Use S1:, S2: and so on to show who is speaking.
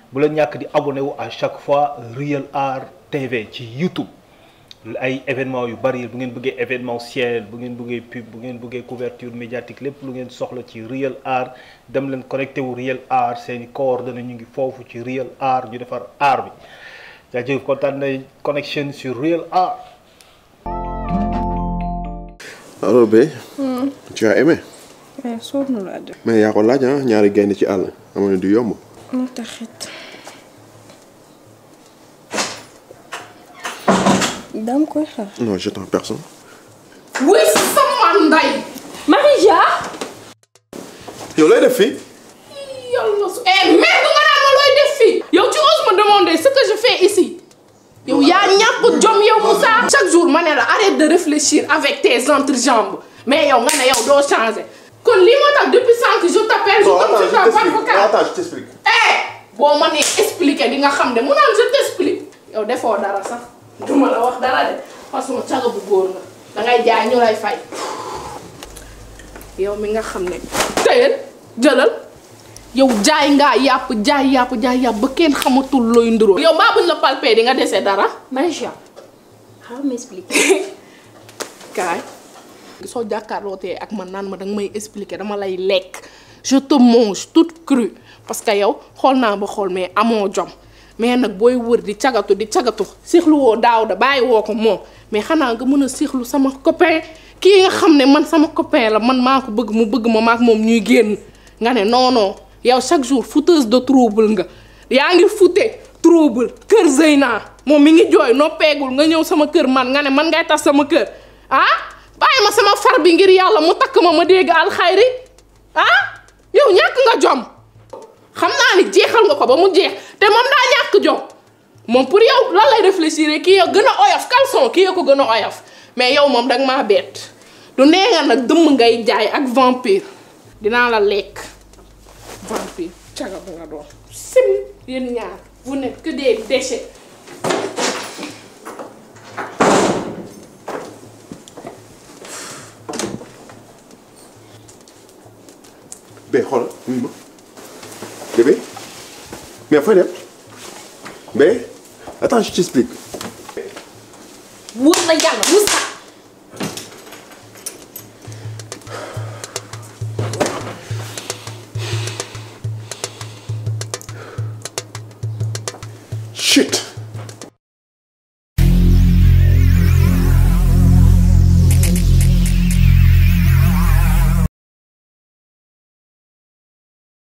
S1: bu leen ñàkk di abonné wu à chaque fois Real Art TV ci YouTube ay événement yu bari bu ngeen bëggee événementiel bu ngeen bëggee pub bu ngeen bëggee couverture médiatique lépp lu ngeen soxla ci Real Art dem leen connecté wu Real Art seeni coordonnées ñu ngi foofu ci Real Art ñu defar art bi jaajëf kontaan na connexion sur Real Art
S2: alors bé tu as aimé
S3: mais sonn laa def.
S2: mais yaa ko laaj ah ñaari gaynde ci àll amoon du yomb
S3: moo taxit. dama koy xaar.
S2: non j'attends personne
S4: wuy sama nday
S3: Marija.
S2: yow lay def fii
S4: yàlla su eh merde nga naan ma looy def fii yow tu oses me demander ce que je fais ici yow yaa ñàkk jom yow Moussa chaque jour ma ne la arrête de réfléchir avec tes entrejambes mais yow nga ne yow doo changer kon lii moo tax depuis sànq je t'appelle je comme je t'appelle vocal
S2: attends je t'explique
S4: eh boo ma nee expliquer di nga xam ne mu naan je t'explique yow defoo dara sax duma la wax dara de façon caga bu góor nga dangay jaay ñu lay fay yow mi nga xam ne tëyal jëlal yow jaay ngaa yàpp jaay yàpp jaay yàpp ba kenn xamatul looy nduroo yow baa buñ la palpé di nga dese dara
S3: Marija. xaaral ma expliquer.
S4: kaay soo jàkkaarlootee ak man naan ma danga may expliquer dama lay lekk je te mange toute crue parce que yow xool naa ba xool mais amoo jom mais nag booy wër di cagatu di cagatu sixlu woo daaw da bàyyi woo ko moom mais xanaa nga mën a sixlu sama copain kii nga xam ne man sama copain la man maa ko bëgg mu bëgg ma maak moom ñuy génn nga ne non non yow chaque jour fouteuse de trouble nga yaa ngi fute trouble kër Zeyna moom mi ngi jooy noppeegul nga ñëw sama kër man nga ne man ngay tas sama kër ah bàyyi ma sama far bi ngir yàlla mu takk ma ma dégg alxayri ah yow ñàkk nga jom xam naa ni jeexal nga ko ba mu jeex te moom daa ñàkk jom moom pour yow lan lay réfléchir kii ya gën a oyof caleçon kii ya ko gën a oyof mais yow moom danga maa bett du nee nga nag dëmm ngay jaay ak vampire dinaa la lekk vampire caga ba nga doon sim yéen ñaar vous n'êtes que des déchets
S2: bé xoolal wuyu ma bébé mais fooy dem bé attends je t'explique
S3: wóor na yàlla Moussa.
S2: chut